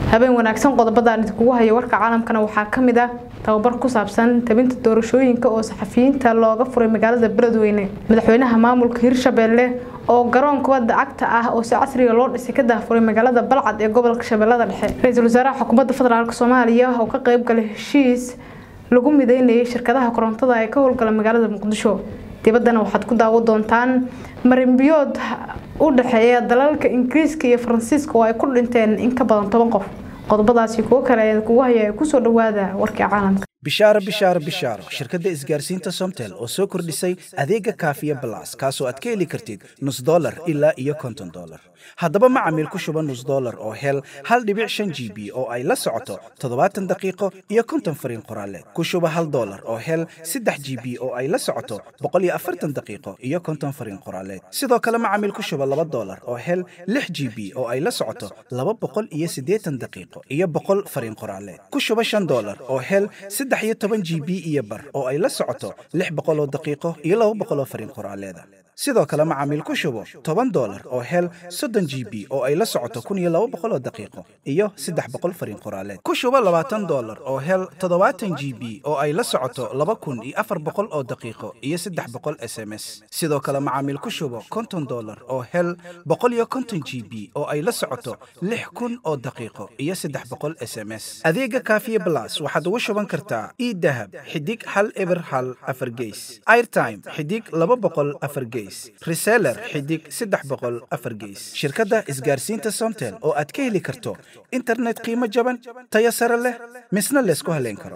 habeen wanaagsan qodobadaan idinkugu haya warka caalamkana waxaa ka mid ah tababar ku saabsan tabinta doorashooyinka oo saxafiyiinta looga furay magaalada beledweyne madaxweynaha maamulka hirshabeelle oo garoon kubadda cagta ah oo si casriga loo dhisay ka daafuray magaalada balcad ee gobolka shabeellada dhexe ra-iisul wasaaraha xukuumadda federaalk soomaaliya oo ka qayb galay heshiis lagu mideynayay shirkadaha korontada ee ka howlgala magaalada muqdisho dibaddana waxaad ku daawo doontaan marinbiyood u dhexeeya dalalka ingiriiska iyo faransiiska oo ay ku dhinteen in ka badan toban qof qodobadaasi kuwo kale ee kugu haya ee kusoo dhawaada warkii caalamka bishaaro bishaaro bishaaro shirkadda isgaarsiinta somtel oo soo kordhisay adeega kaafiya balas kaasoo aad ka heli kartid nus dolar ilaa iyo konton dolar haddaba macamiil ku shuba nus dolar oo hel hal dhibic shan g b oo ay la socoto toddobaatan daqiiqo iyo konton fariin qoraaleed ku shuba hal dolar oo hel saddex g b oo ay la socoto boqol iyo afartan daqiiqo iyo konton fariin qoraaleed sidoo kale macamiil ku shuba laba dolar oo hel lix g b oo ay la socoto laba boqol iyo siddeetan daqiiqo iyo boqol fariin qoraaleed ku shuba shan dolar oo hel saddex iyo toban g b iyo bar oo ay la socoto lix boqoloo daqiiqo iyo laba boqoloo fariin qoraaleeda sidoo kale macaamiil ku shubo toban dolar oo hel soddon g b oo ay la socoto kun iyo laba boqoloo daqiiqo iyo saddex boqol fariin qoraaleed ku shubo labaatan dolar oo hel toddobaatan g b oo ay la socoto laba kun iyo afar boqol oo daqiiqo iyo saddex boqol s m s sidoo kale macaamiil ku shubo konton dolar oo hel boqol iyo konton g b oo ay la socoto lix kun oo daqiiqo iyo saddex boqol s m s adeega kaafiye blas waxaad ugu shuban kartaa idahab xidig hal eber hal afar geys airtime xidig laba boqol afar geys reseller xidig saddex boqol afar geys shirkadda isgaarsiinta somtel oo aad ka heli karto internet qiimo jaban tayo sare leh misna laysku haleyn karo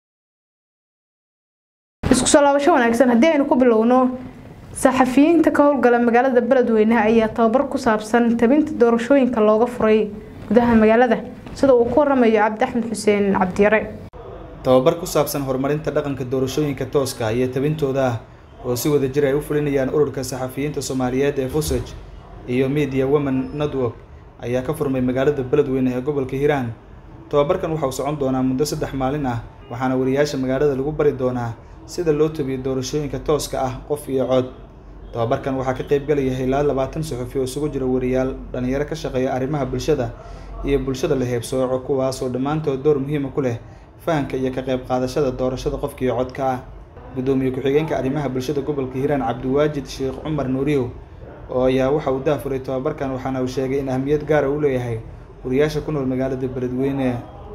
isku soo laabasho wanaagsan haddii aynu ku bilowno saxafiyiinta ka howlgala magaalada beledweyne ayaa tababar ku saabsan tabinta doorashooyinka looga furay gudaha magaalada sida uu ku waramayo cabdi axmed xuseen cabdiyare tababar ku saabsan horumarinta dhaqanka doorashooyinka tooska iyo tabintooda ah oo si wada jir ay u fulinayaan ururka saxafiyiinta soomaaliyeed ee fusaj iyo media women network ayaa ka furmay magaalada beledweyne ee gobolka hiiraan tababarkan waxa uu socon doonaa muddo saddex maalin ah waxaana wariyaasha magaalada lagu bari doonaa sida loo tabiyo doorashooyinka tooska ah qof iyo cod tababarkan waxaa ka qayb galaya ilaa labaatan suxufi oo isugu jira wariyaal dhalinyaro ka shaqeeya arrimaha bulshada iyo bulshada la heebsooco kuwaasoo dhammaantood door muhiima ku leh fahanka iyo ka qayb qaadashada doorashada qofkiiyo codka ah gudoomiye ku-xigeenka arrimaha bulshada gobolka hiiraan cabdiwaajid sheekh cumar nuuriyow oo ayaa waxa uu daafuray tababarkan waxaana uu sheegay in ahmiyad gaara uu leeyahay wariyaasha ku nool magaalada beledweyne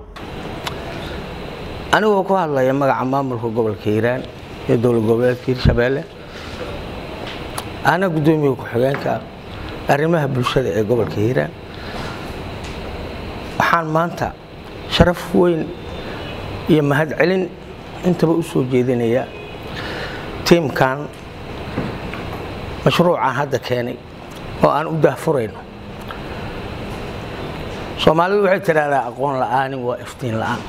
anigoo ku hadlaya magaca maamulka gobolka hiiraan iyo dowlad goboleedka hirshabeelle ana gudoomiye ku-xigeenka arrimaha bulshada ee gobolka hiiraan waxaan maanta sharaf weyn iyo mahadcelin intaba u soo jeedinaya tiimkan mashruucaan hadda keenay oo aan u daahfurayno soomaalidu waxay tidhaahdaa aqoon la'aanin waa iftiin la'aan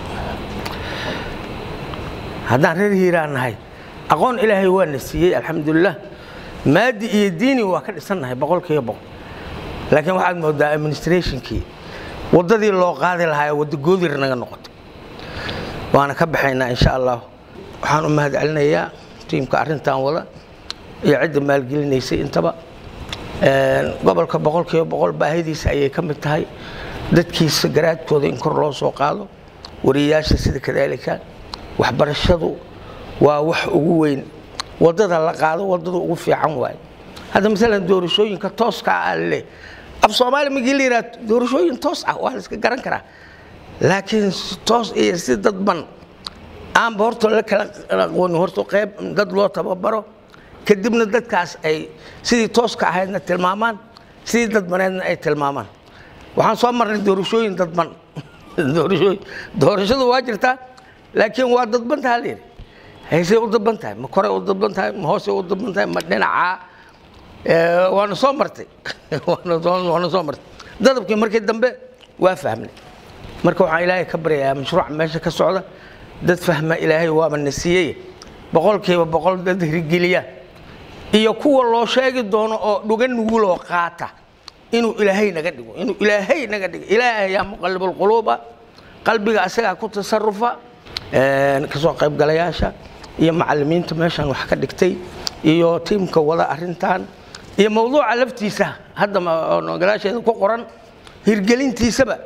haddaan reer hiiraan nahay aqoon ilaahay waa na siiyey alxamdulilah maadi iyo diini waa ka dhisannahay boqolkiiba boqol laakiin waxaad moodaa administrationkii waddadii loo qaadi lahaa waddo goodir naga noqotay waana ka baxaynaa insha allah waxaan u mahad celinayaa tiimka arrintan wada iyo cidda maalgelinaysay intaba gobolka boqolkiiba boqol baahidiisa ayay ka mid tahay dadkiisa garaadkooda in kor loo soo qaado wariyayaasha sida kadaalika waxbarashadu waa wax ugu weyn waddada la qaado waddada ugu fiican waaye hadda maalan doorashooyinka tooska ah leh af soomaali magii la yidhaha doorashooyin toos ah waa la iska garan karaa laakiin toos iyo si dadban aanba horta la kala aqooni horta qayb dad loo tababaro kadibna dadkaas ay sidii tooska ahaydna tilmaamaan sidii dadbaneedna ay tilmaamaan waxaan soo marnay doorashooyin dadban doorashooyin doorashadu waa jirtaa laakiin waa dadban taha layidhi haysay u dadban tahay ma koray u dadban tahay ma hoosay u dadban tahay ma dhinacaa waana soo martay waana soo martay dadabkii markii dambe waa fahmnay marka waxaan ilaahay ka baryayaa mashruuca meesha ka socda dad fahma ilaahay waaba na siiyey boqolkiiba boqol dad hirgeliya iyo kuwa loo sheegi doono oo dhuga nuguloo qaata inuu ilaahay naga dhigo inuu ilaahay naga dhigo ilaahay yaa muqallibulquluuba qalbiga asagaa ku tasarufa kasoo qaybgalayaasha iyo macalimiinta meeshan wax ka dhigtay iyo tiimka wada arintan iyo mawduuca laftiisa hadda ma- oo gadaasheeda ku qoran hirgelintiisaba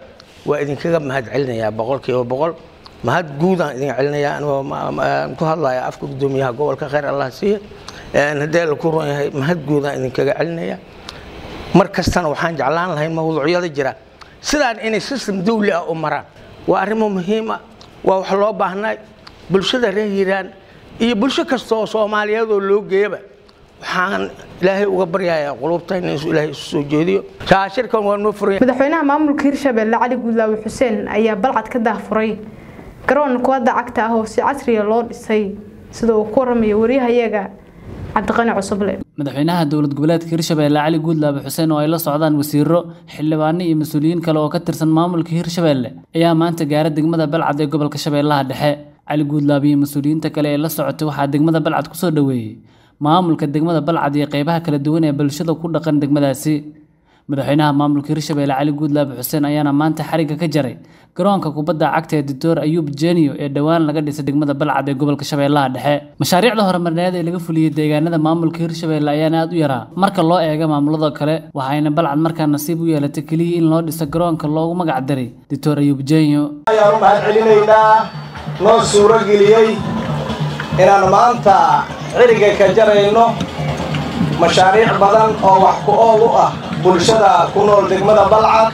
waa idinkaga mahad celinayaa boqolkiiba boqol mahad guudaan idin celinayaa anigoo ku hadlaya afka guddoomiyaha gobolka khayr allah siiye haddii la ku ron yahay mahad guudaan idinkaga celinaya mar kastana waxaan jeclaan lahayn mawduucyada jira sidaan inay system dawli ah u maraan waa arrimo muhiim ah waa wax loo baahnay bulshada reer hiiraan iyo bulsho kasta oo soomaaliyeed oo loo geeyaba waxaan ilaahay uga baryayaa qulubtayna inuu ilaahay isu soo jeediyo shaashirkan waa noo furaya madaxweynaha maamulka hirshabelle cali guudlaawe xuseen ayaa balcad ka daahfuray garoon kubadda cagta ah oo si casriya loo dhisay sida uu ku waramayo wariyahayaga cabdiqani cusuble madaxweynaha dowlad goboleedka hirshabelle cali guudlaabe xuseen oo ay la socdaan wasiiro xildhibaano iyo mas-uuliyiin kale oo ka tirsan maamulka hirshabelle ayaa maanta gaara degmada balcad ee gobolka shabeellaha dhexe cali guudlaabe iyo mas-uuliyiinta kale ee la socotay waxaa degmada balcad kusoo dhoweeyey maamulka degmada balcad iyo qeybaha kala duwan ee bulshada ku dhaqan degmadaasi madaxweynaha maamulka hirshabelle cali guudlaabe xuseen ayaana maanta xarigga ka jaray garoonka kubadda cagta ee doctor ayuub jeniyo ee dhowaan laga dhisay degmada balcad ee gobolka shabeellaha dhexe mashaariicda horumarineed ee laga fuliyey deegaanada maamulka hirshabelle ayaana aad u yaraa marka loo eego maamulada kale waxayna balcad markaa nasiib u yeelatay keliya in loo dhiso garoonka loogu magac daray doctor ayuub jenyo ayaan u mahad celinaynaa noo suuro geliyey inaan maanta xiriga ka jarayno mashaariic badan oo wax ku ool u ah bulshada ku nool degmada balcad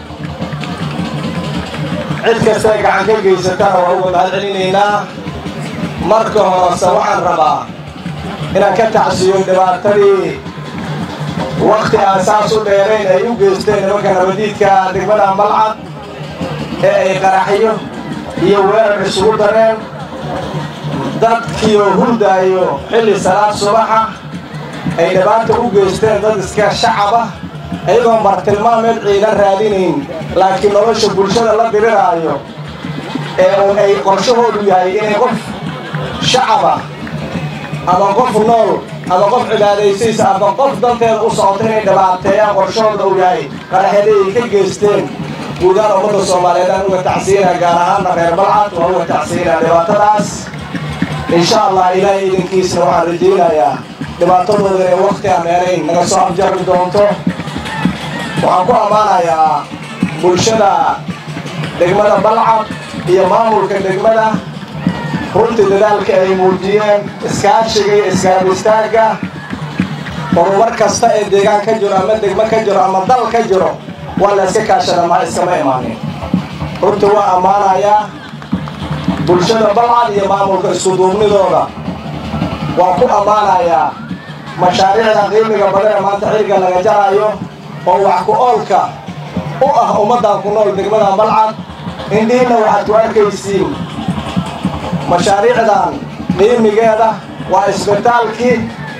cid kastay gacan ka geysatana waa uga mahad celinaynaa marka horese waxaan rabaa inaan ka tacsiyo dhibaatadii wakhti aan saas u dheerayn ay u geysteen nimanka nabadiidka degmada balcad ee ay qaraxyo iyo weerar isugu dareen dadkiioo hurdaayo xilli salaad subaxa ay dhibaata u geysteen dad iska shacaba ayagoon bartilmaameed ciidan raadinayn laakiin nolosha bulshada la diriraayo ee uun ay qorshahoodu yahay inay qof shacaba ama qof nool ama qof cibaadaysiisa ama qof danteeda u socoto inay dhibaateeyaan qorshahooda uu yahay qaraxyada ay ka geysteen guudaan ummadda soomaaliyeed aan uga tacsiinaa gaar ahaanna reer balcad waa uga tacsiinaa dhibaatadaas insha allah ilaahay idinkiisna waxaan rajaynayaa dhibaatadooda inay wakhti aan dheerayn naga soo afjari doonto waxaan ku ammaanayaa bulshada degmada balcad iyo maamulka degmada runtii dadaalka ay muujiyeen iskaashiga iyo iskaab istaagga horumar kasta ee deegaan ka jiro ama degmo ka jiro ama dal ka jiro waa la iska kaashada maa iskama imaanin runtii waa ammaanayaa bulshada balcad iyo maamulka iskuduubnidooda waan ku ammaanayaa mashaariicda qiimiga badan ee maanta xilliga laga jaraayo oo wax ku oolka u ah ummaddan ku nool degmada balcad indhihinna waxaad ku arkaysiin mashaariicdan qiimigeeda waa isbitaalkii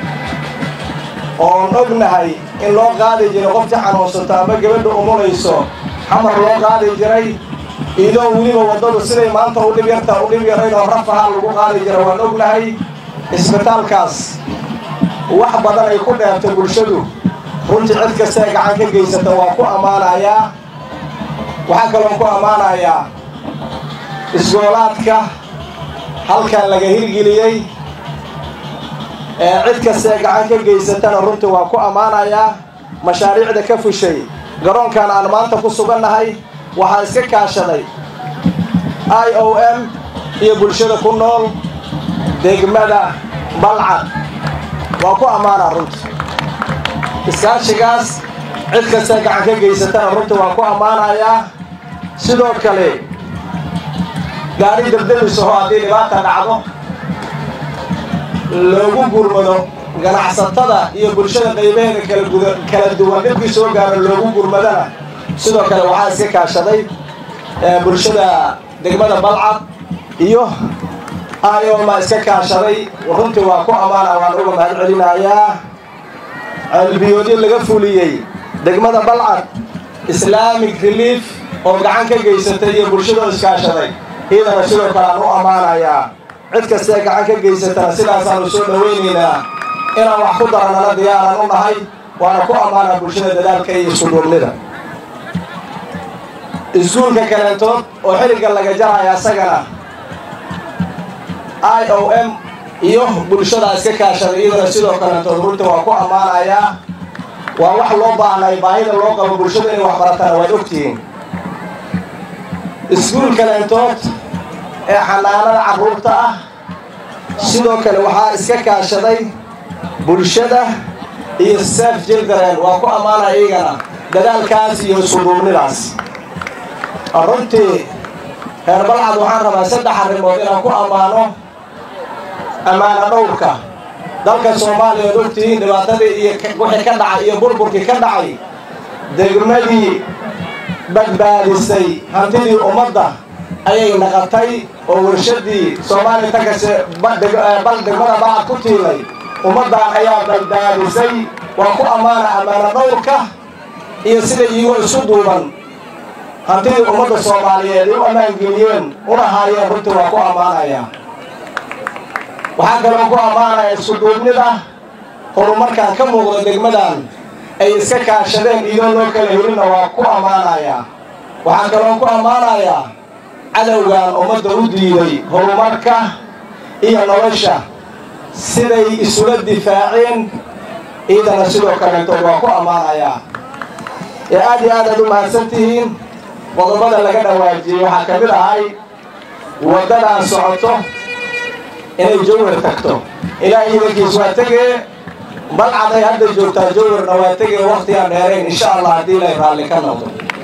oon ognahay in loo qaadi jiray qoftii xanuunsato ama gabadha umunayso xamar loo qaadi jiray iidoo weliba waddadu siday maanta u dhib yarta u dhib yaraydoo rafaha lagu qaadi jira waan ognahay isbitaalkaas wax badan ay ku dheertay bulshadu runtii cid kasta ee gacan ka geysata waa ku ammaanayaa waxaa kaloon ku ammaanayaa isgoolaadka halkan laga hirgeliyey ee cid kasta ee gacan ka geysatana runtii waa ku ammaanayaa mashaariicda ka fushay garoonkan aan maanta ku sugannahay waxaa iska kaashaday i o m iyo bulshada ku nool degmada balcad waa ku ammaanaa runtii iskaashigaas cid kastee gacan ka geysatana runtii waa ku ammaanayaa sidoo kale gaari dabdamisaho haddii dhibaata dhacdo loogu gurmado ganacsatada iyo bulshada qaybaheeda kala kala duwan dhibkii soo gaaro loogu gurmadana sidoo kale waxaa iska kaashaday bulshada degmada balcad iyo ayoma iska kaashaday runtii waa ku ammaana waan uga mahad celinayaa ceelbiyoodyo laga fuliyey degmada balcad islamic relief oo gacan ka geysatay iyo bulshadoo iskaashaday iyadana sidoo kale aan u ammaanayaa cid kastee gacan ka geysatana sidaasaanu soo dhawaynaynaa inaan wax ku daranana diyaaran u nahay waana ku ammaanaa bulshada dadaalka iyo iskuduubnida iskuulka kaleentood oo xilliga laga jaraya asagana i o m iyo bulshada iska kaashaday iyadana sidoo kaleentood runtii waa ku ammaanayaa waa wax loo baahnay baahida loo qabo bulshada inay wax baratana waad ogtihiin iskuul kaleentood ee xanaanada carruurta ah sidoo kale waxaa iska kaashaday bulshada iyo saf jildaren waa ku ammaana iyagana dadaalkaas iyo iskuduubnidaas runtii reer balcad waxaan rabaa saddex arrimood inaan ku ammaano ammaano dhowrka dalka soomaaliya od ogtihiin dhibaatadii iyo wixii ka dhacay iyo burburkii ka dhacay degmadii badbaadisay hantidii ummadda ayay naqatay oo warshadii soomaaliya takase bal degmada balcad ku tiilay ummaddan ayaa badbaadisay waa ku ammaana ammaano dhowrka iyo sida iyagoo isu duuban hantidii ummadda soomaaliyeed ay u ammaangeliyeen una haayeen runtii waa ku ammaanaya waxaa kaloo ku ammaanaya iskuduubnida horumarkaan ka muuqda degmadan ay iska kaashadeen iyadoo loo kala helinna waa ku ammaanaya waxaan kaloo ku ammaanayaa cadowgan ummadda u diiday horumarka iyo nolosha siday isula difaaceen ciidana sidoo kaleetood waa ku ammaanayaa ee aad iyo aad aad u mahadsan tihiin qodobada laga dhawaajiyey waxaa ka mid ahay waddadan socoto inay jawhar tagto ilaahay idankiis waa tegee balcaday hadda joogtaa jawharna waa tegee wakhtigaan dheerayn insha allah haddii ilay raalli ka noqdo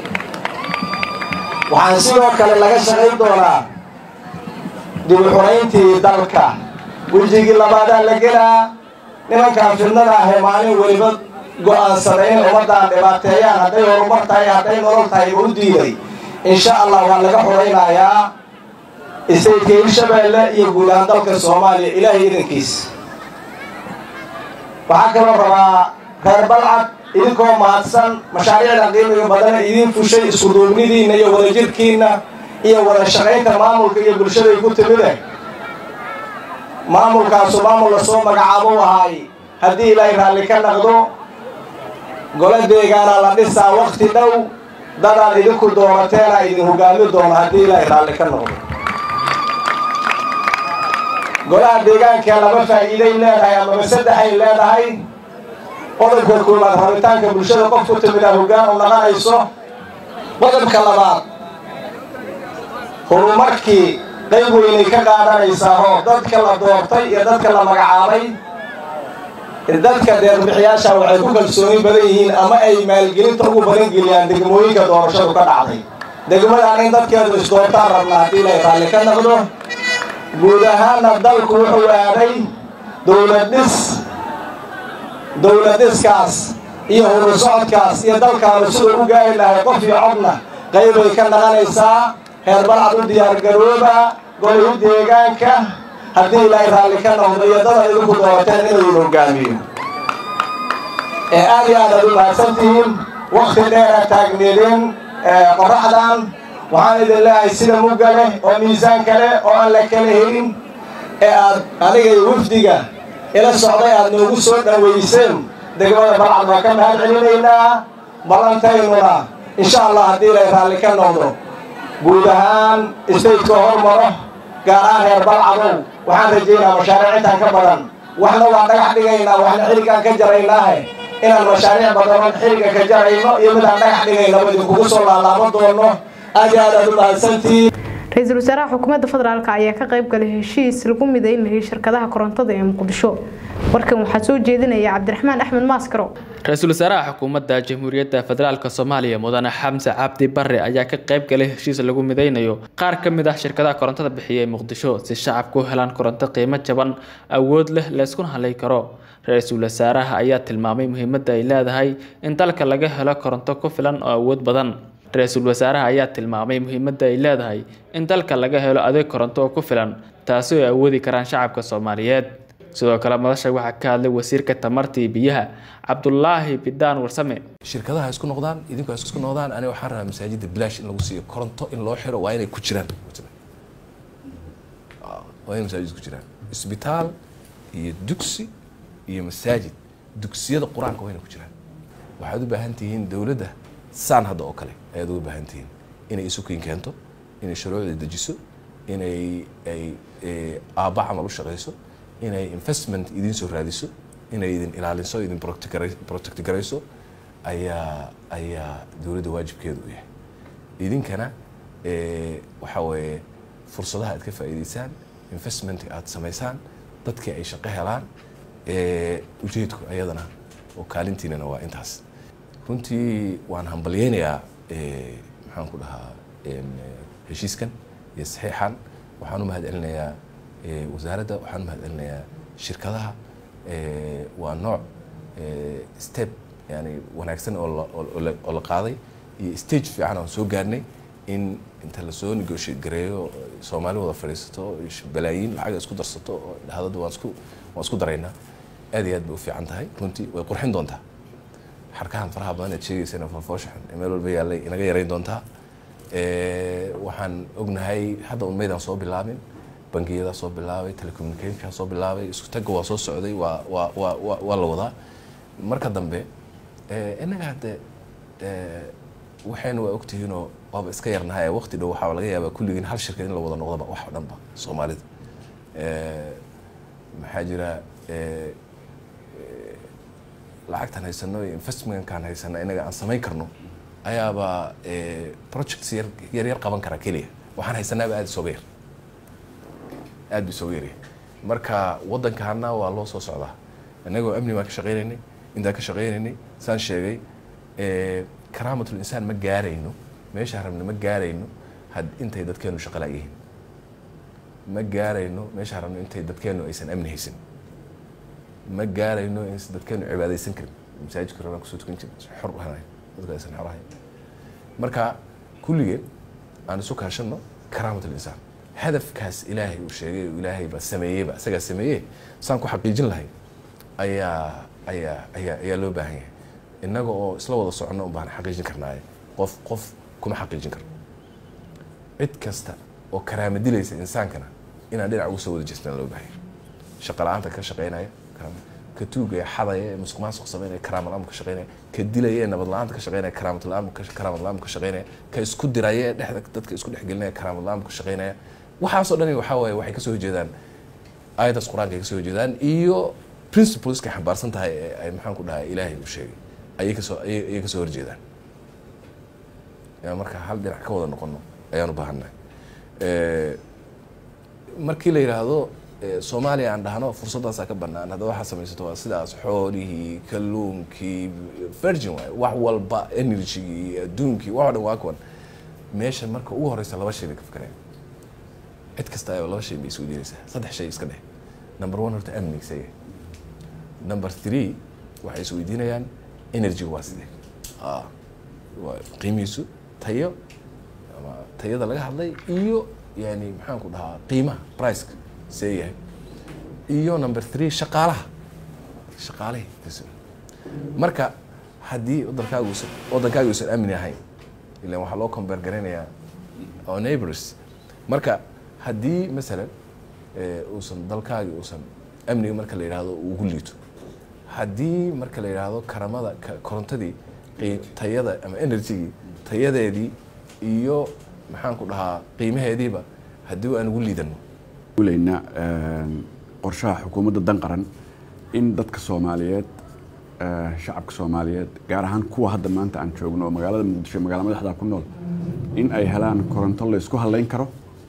waxaan sidoo kale laga shaqayn doonaa dib u xurayntii dalka wejigii labaadaa la gelaa nimankaan fidnada ahee maalin weliba go'aansaday inay ummaddan dhibaateeyaan hadday horumar tahay hadday nolol tahay ba u diiday insha allah waa laga xuraynayaa istaydka hirshabeelle iyo guud ahaan dalka soomaaliya ilaahay idankiis waxaa kaloo rabaa reer balcad idinkoo mahadsan mashaariicda qiimiga badana idiin fushay iskuduubnidiinna iyo wadajirkiinna iyo wada shaqaynta maamulka iyo bulshaday ku timide maamulkaasu maamul lasoo magacaabo u ahaay haddii ilaahay raalli ka naqdo golo deegaana la dhisaa wakhti dhow dadaad idinku doonateena idin hogaami doono haddii ilaahay raalli ka noqdo golaha deegaanka laba faa'iiday leedahay amaba saddexay leedahay qodobka koowaad rabitaanka bulshada qof ku timid a hoggaan u naqanayso qodobka labaad horumarkii qayb weynay ka qaadanaysaa oo dadka la doortay iyo dadka la magacaabay dadka deerbixiyaasha waxay ku kalsooni badan yihiin ama ay maalgelinta ugu badan geliyaan degmooyinka doorashadu ka dhacday degmadan in dadkeedu isdoortaan rabna haddii ilay raalli ka noqdo guud ahaanna dalku wuxuu aaday dowlad dhis dowlad dhiskaas iyo huru socodkaas iyo dalkaanu siduu u gaari lahay qof iyo codna qaybay ka naqanaysaa heer balcad u diyaargarooba golihii deegaanka haddii ilaahay raalli ka noqdo iyo dada idinku doorateen inuu idin hogaamiyo ee aad iyo aad aad u mahadsantihiin wakti dheera taagneedeen qoraxdan waxaan idin leeyahay sida mugga leh oo miisaanka leh oo aan la kala helin ee aad aniga iyo wafdiga ila socday aad noogu soo dhowayseen degmada balcad waa ka mahad celinaynaa ballantaynuna insha allah haddii ilay raalli ka noqdo guud ahaan stateka hormaro gaar ahaan reer balcadow waxaan rajaynaa mashaariic intaan ka badan waxna waan dhagax dhigaynaa waxna xilligaan ka jaraynaahe inaan mashaariic badanon xilliga ka jarayno iyo midaan dhagax dhigaynaba idinkugu soo laalaabo doono aad iyo aad aad u mahadsantihiin ra-iisul wasaaraha xukuumadda federaalk ayaa ka qayb galay heshiis lagu mideynayay shirkadaha korontada ee muqdisho warkan waxaa soo jeedinaya cabdiraxmaan axmed maaskaro ra-iisul wasaaraha xukuumadda jamhuuriyadda federaalk soomaaliya mudane xamse cabdi bare ayaa ka qayb galay heshiis lagu mideynayo qaar ka mid ah shirkadaha korontada bixiya ee muqdisho si shacabku u helaan koronto qiimo jaban awood leh layskuna halay karo ra-iisul wasaaraha ayaa tilmaamay muhiimadda ay leedahay in dalka laga helo koronto ku filan oo awood badan ra-iisul wasaaraha ayaa tilmaamay muhiimadda ay leedahay in dalka laga helo adeeg koronto oo ku filan taasi oo ay awoodi karaan shacabka soomaaliyeed sidoo kale madasha waxaa ka hadlay wasiirka tamartii biyaha cabdulaahi bidaan warsame shirkadaha isku noqdaan idinku isku noqdaan aniga waxaan rabaa masaajidda bilaash in lagu siiyo koronto in loo xiro waa inay ku jiraan waa inay masaajid ku jiraan isbitaal iyo dugsi iyo masaajid dugsiyada qur-aanka waa inay ku jiraan waxaad u baahan tihiin dowladda saan hadda oo kale ayaad uga baahan tihiin inay isukiin keento inay shuruucda dejiso inay ay aabba camal u shaqayso inay investment idiin soo raadiso inay idin ilaaliso idin protect garayso ayaa ayaa dowladda waajibkeedu u yahay idinkana waxa weeye fursadaha aad ka faa'iidaysaan investmentka aad samaysaan dadkii ay shaqo helaan ujeedku ayadana oo kaalintiinana waa intaas runtii waan hambalyeynayaa maxaan ku dhahaa heshiiskan iyo saxiixan waxaan u mahad celinayaa wasaaradda waxaan u mahad celinayaa shirkadaha waa nooc step yani wanaagsan oo la qaaday iyo stage fiican aan soo gaarnay in inta lasoo negotiate gareeyo soomaali wada fadhiisato balaayiin lacaga isku darsato oo dhahadada waan isku waan isku daraynaa aad iyo aad bay u fiican tahay runtii way qurxin doontaa xarkahan faraha badan aad sheegaysana fofooshaxan ee meel walba yaallay inaga yarayn doontaa waxaan ognahay hadda un maydaan soo bilaabin bangiyadaa soo bilaabay telecommunicationkaa soo bilaabay isku tagga waa soo socday waa waa waa waa la wadaa marka dambe innaga hadde waxayna waa ogtihiinoo waaba iska yarnahay waqti dhow waxaa laga yaabaa kulligiin hal shirkad in la wada noqdaba wax oo dhanba soomaalida maxaa jira lacagtan haysano iyo investmentkan haysana inaga aan samayn karno ayaaba projects yar yar yar qaban karaa keliya waxaan haysanaaba aada isooga yar aada bu isooga yaryahay marka waddankaana waa loo soo socdaa innagoo amni baan ka shaqaynaynay intaan ka shaqaynaynay saan sheegay karaamatul insaan ma gaarayno meesha rabna ma gaarayno had intay dadkeenu shaqo la'yihiin ma gaarayno meesha rabno intay dadkeenu aysan amni haysan ma gaarayno in dadkeenu cibaadaysan karin masaajidka rabaan kusoo tukan jirin xor ahay dadku aysan xor ahayn marka kulligeen aan isu kaashanno karaamatul insaan hadafkaas ilaahay uu sheegay ilaahay baa sameeyeyba isagaa sameeye saan ku xaqiijin lahay ayaa ayaa ayaa ayaa loo baahan yahay innaga oo isla wada soconno un baan xaqiijin karnaaye qof qof kuma xaqiijin karno cid kasta oo karaama dilaysa insaankana inaan dhinac ugu soo wada jeestaan loo baahan yahay shaqa la-aanta ka shaqaynaya ka tuugaya xadaya ee musuq maasuq samaynaya karaama la-aan ka shaqaynaya ka dilaya ee nabad la-aanta ka shaqaynaya karaamad la-aan karaamad la-aan ka shaqaynaya ka isku diraya ee dhexda dadka isku dhexgelinaya karaamad la-aan ka shaqaynaya waxaasoo dhani waxaa waaye waxay kasoo horjeedaan aayadaas qur-aanka ay kasoo horjeedaan iyo principleska xambaarsan tahay ee ay maxaan ku dhahay ilaahay uu sheegay ayay kasoo ayay kasoo horjeedaan marka hal dhinac ka wada noqono ayaan u baahannahay markii la yidhaahdo soomaaliya aan dhahno fursaddaasaa ka bannaan hadda waxaa samaysato waa sidaas xoolihii kalluunkii virgin waay wax walba energygii adduunkii wax o dhan waa kuwan meesha marka ugu horeysa laba shay bay ka fikreen cid kasta ayoo laba shay bay isweydiinaysaa saddex shay iska dheh number one horta amnigiisa yahay number three waxay isweydiinayaan energy waa sidee waa qiimihiisu tayo ama tayada laga hadlay iyo yani maxaan ku dhahaa qiimaha priceka see yahay iyo number three shaqaalaha shaqaalihii marka haddii wadankaaga uusan waddankaaga uusan amni ahayn ilan waxaa loo combeer garaynayaa oo neighbors marka haddii masalan uusan dalkaagi uusan amniga marka la yidhaahdo ugu liito haddii marka la yidhaahdo karamada korontadii tayada ama energygii tayadeedii iyo maxaan ku dhahaa qiimaheediiba haddii aan ugu liidano leyna qorshaha xukuumadda dan qaran in dadka soomaaliyeed shacabka soomaaliyeed gaar ahaan kuwa hadda maanta aan joogno oo magaalada muqdisho magaala madaxda ku nool in ay helaan koronto la isku halayn karo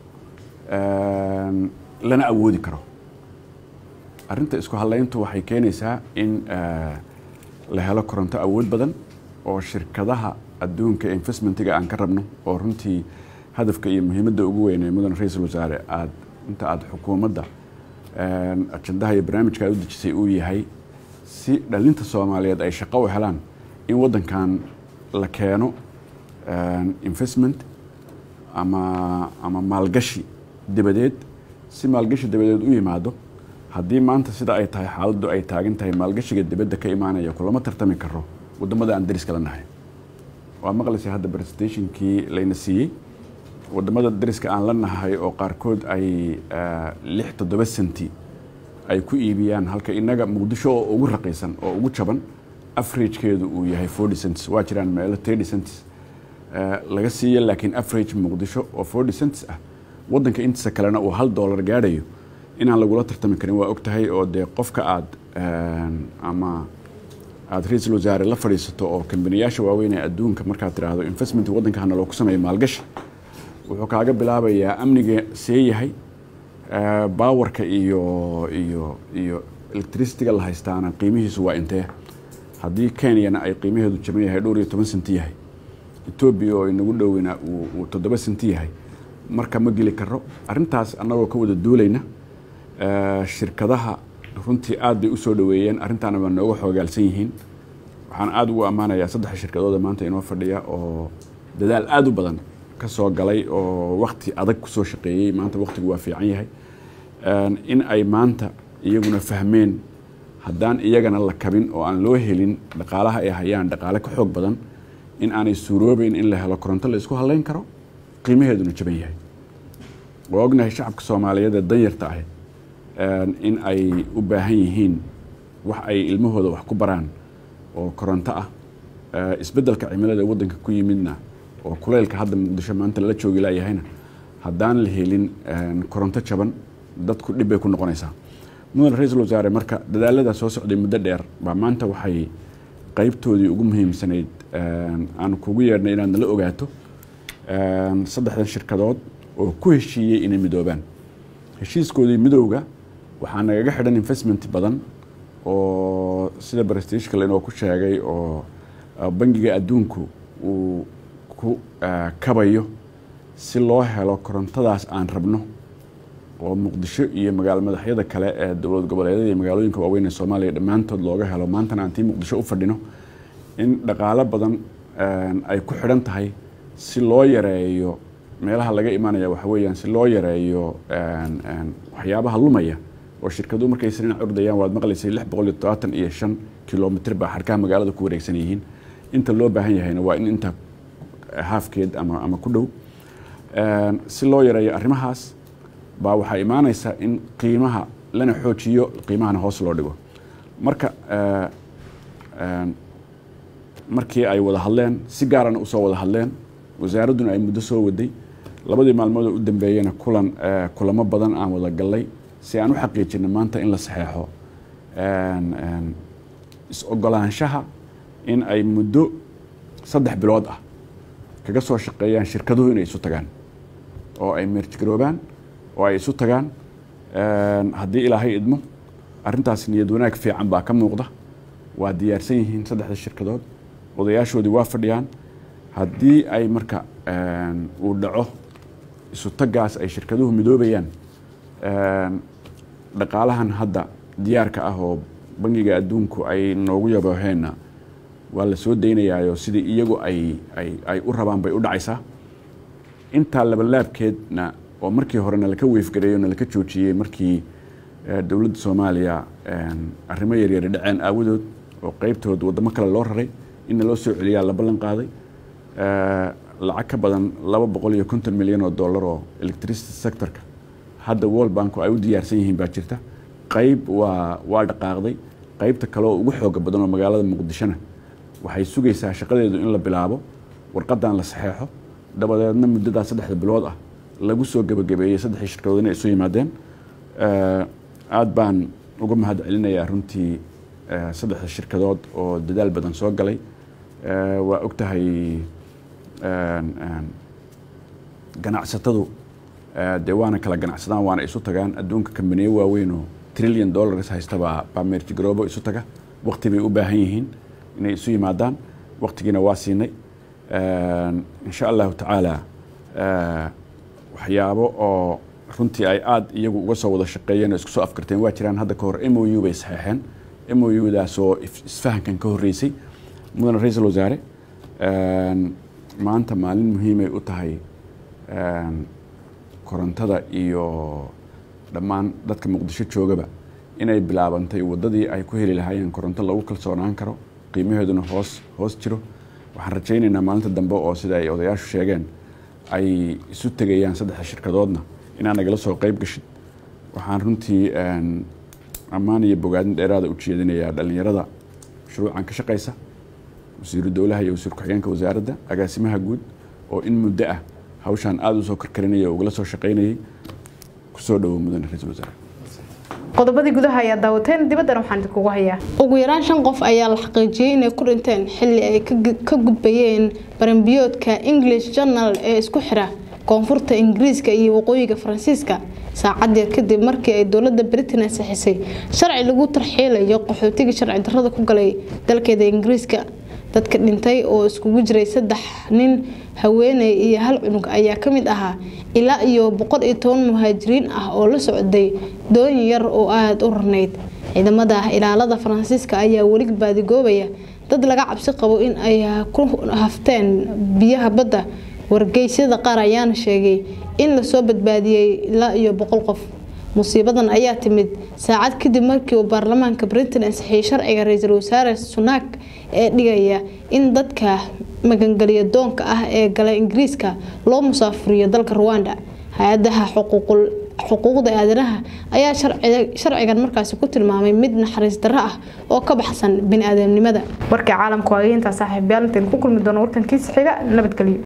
lana awoodi karo arrinta isku halayntu waxay keenaysaa in la helo koronto awood badan oo shirkadaha adduunka investmentiga aan ka rabno oo runtii hadafka iyo muhiimadda ugu weyn ee mudan ra-iisul wasaare aad inta aada xukuumadda ajandaha iyo barnaamijka aad u dejisay uu yahay si dhalinta soomaaliyeed ay shaqo u helaan in waddankan la keeno investment ama ama maalgashi dabadeed si maalgashi dabadeed u yimaado haddii maanta sida ay tahay xaaladdu ay taagan tahay maalgashiga dibadda ka imaanaya kulama tartami karo waddamada aan dariska la nahay waa maqlaysay hadda presentationkii layna siiyey waddamada dariska aan la nahay oo qaarkood ay lix toddoba senti ay ku iibiyaan halka innaga muqdisho oo ugu raqiisan oo ugu jaban averagekeedu uu yahay forty cents waa jiraan meelo thirty cents laga siiya laakiin average muqdisho oo forty cents ah waddanka intiisa kalena uu hal dollar gaadhayo inaan lagula tartami karin waa og tahay oo dee qofka aad ama aada ra-iisul wasaare la fadhiisato oo kambaniyaasha waaweyn ee adduunka markaad tidhaahdo investment waddanka hana loo ku sameeyo maalgashi wuxuu kaaga bilaabayaa amniga see yahay baawarka iyo iyo iyo electricityga la haystaana qiimihiisu waa intee haddii kenyana ay qiimaheedu jaban yahay dhowr iyo toban senti yahay etoobiya oo inagu dhoweyna uu toddoba senti yahay marka ma geli karo arrintaas annagoo ka wada duulayna shirkadaha runtii aad bay usoo dhaweeyeen arrintaana waa nooga xoogaalsan yihiin waxaan aada ugu ammaanayaa saddexa shirkadooda maanta inoo fadhiya oo dadaal aada u badan ka soo galay oo wakti adag kusoo shaqeeyey maanta waktigu waa fiican yahay in ay maanta iyaguna fahmeen haddaan iyagana la kabin oo aan loo helin dhaqaalaha ay hayaan dhaqaale ka xoog badan in aanay suuroobeyn in la helo koronto la isku halayn karo qiimaheeduna jaban yahay waa ognahay shacabka soomaaliyeed ee danyarta ah in ay u baahan yihiin wax ay ilmahooda wax ku baraan oo koronto ah isbeddelka cimilada waddanka ku yimidna oo kuleylka hadda muqdisho maanta lala joogi laayahayna haddaan la helin koronto jaban dadku dhib bay ku noqonaysaa mudan ra-iisul wasaare marka dadaaladaa soo socday muddo dheer baa maanta waxay qaybtoodii ugu muhiimsanayd aan kugu yeedhnay inaad nala ogaato saddexdan shirkadood oo ku heshiiyey inay midoobaan heshiiskoodii midowga waxaa nagaga xidhan investment badan oo sida brestishkal inoo ku sheegay oo bangiga adduunku uu ku kabayo si loo helo korontadaas aan rabno oo muqdisho iyo magaalo madaxyada kale ee dowlad goboleedyada iyo magaalooyinka waaweyn ee soomaaliya dhammaantood looga helo maantana aan tii muqdisho u fadhino in dhaqaalo badan ay ku xidhan tahay si loo yareeyo meelaha laga imanaya waxa weeyaan si loo yareeyo waxyaabaha lumaya oo shirkaduhu markay srinac ordayaan waad maqlaysay lix boqol iyo todobaatan iyo shan kilomitr baa xarkaha magaalada ku wareegsan yihiin inta loo baahan yahayna waa in inta haafkeed ama ama ku dhow si loo yareeyo arrimahaas baa waxaa imaanaysa in qiimaha lana xoojiyo qiimahana hoos loo dhigo marka markii ay wada hadleen si gaarana usoo wada hadleen wasaaradduna ay muddo soo waday labadii maalmood oo u dambeeyena kulan kulamo badan aan wada gallay si aan u xaqiijino maanta in la saxeexo is-ogolaanshaha in ay muddo saddex bilood ah kaga soo shaqeeyaan shirkaduhu inay isu tagaan oo ay meerjgaroobaan oo ay isu tagaan haddii ilaahay idmo arrintaas niyad wanaag fiican baa ka muuqda waa diyaarsan yihiin saddexda shirkadood odayaashoodii waa fadhiyaan haddii ay marka uu dhaco isu taggaas ay shirkaduhu midoobayaan dhaqaalahan hadda diyaarka ah oo bangiga adduunku ay noogu yabooheenna waa la soo daynayaayo sidii iyagu ay ay ay u rabaan bay u dhacaysaa intaa labalaabkeedna oo markii hore nalaka weefgareeyo nalaka joojiyey markii dowladda soomaaliya arrimo yaryari dhaceen aawadood oo qeybtood waddamo kale loo raray in naloo soo celiyaa la ballan qaaday lacag ka badan laba boqol iyo konton milyan oo dollar oo electricity sectorka hadda world banku ay u diyaarsan yihiin baa jirta qayb waa waa dhaqaaqday qaybta kale oo ugu xooga badan oo magaalada muqdishona waxay sugaysaa shaqadeedu in la bilaabo warqadan la saxeexo dabadeedna muddadaa saddexda bilood ah lagu soo gebagabeeyey saddexdii shirkadood inay isu yimaadeen aada baan uga mahad celinayaa runtii saddexda shirkadood oo dadaal badan soo galay waa og tahay ganacsatadu dee waana kala ganacsadaan waana isu tagaan adduunka kambaniyo waaweyn oo trillion dollars haysta baa baa meerjigaroobo isu taga waqti bay u baahan yihiin inay isu yimaadaan waqtigiina waa siinay insha allahu tacaala waxyaabo oo runtii ay aada iyagu uga soo wada shaqeeyeen oo isku soo afkarteen waa jiraan hadda ka hor m o u bay saxeexeen m o u daasoo isfahankan ka horreysay mudane ra-iisul wasaare maanta maalin muhiimay u tahay korontada iyo dhammaan dadka muqdisho joogaba inay bilaabantay waddadii ay ku heli lahaayeen koronto lagu kalsoonaan karo qiimaheeduna hoos hoos jiro waxaan rajaynaynaa maalinta dambe oo sida ay odayaashu sheegeen ay isu tegayaan saddexda shirkadoodna inaa nagala soo qeyb gashid waxaan runtii ammaan iyo bogaadin dheeraada u jeedinayaa dhallinyarada shuruucan ka shaqaysa wasiiru dowlaha iyo wasiir ku-xigeenka wasaaradda agaasimaha guud oo in muddo ah hawshaan aada usoo karkarinaya oo ugala soo shaqaynayay kusoo dhawow mudane ra-iisul wasaare qodobadii gudaha ayaa daawateen dibaddana waxaan idinkugu hayaa ugu yaraan shan qof ayaa la xaqiijiyey inay ku dhinteen xilli ay ka gudbayeen baranbiyoodka english journal ee isku xira koonfurta ingiriiska iyo waqooyiga faransiiska saacadii kadib markii ay dowlada britain ansixisay sharci lagu tarxiilayo qaxootiga sharci darrada ku galay dalkeeda ingiriiska dadka dhintay oo iskugu jiray saddex nin haweeney iyo hal cunug ayaa kamid ahaa ilaa iyo boqol iyo toban muhaajiriin ah oo la socday doon yar oo aada u rarnayd ciidamada ilaalada faransiiska ayaa weli baadigoobaya dad laga cabsi qabo in ay ku hafteen biyaha badda wargeysyada qaar ayaana sheegay in lasoo badbaadiyey ilaa iyo boqol qof musiibadan ayaa timid saacad kadib markii uu baarlamaanka britain ansixiyey sharciga ra-iisul wasaare sunak ee dhigaya in dadka magangeliya doonka ah ee gala ingiriiska loo musaafuriyo dalka ruwanda hay-adaha xuquuqda aadanaha ayaa sharcigan markaasi ku tilmaamay mid naxariis darro ah oo ka baxsan bini-aadamnimada warkii caalamku waa intaa saaxiibayaal intayn ku kulmi doono warkankiisa xiga nabadgelyo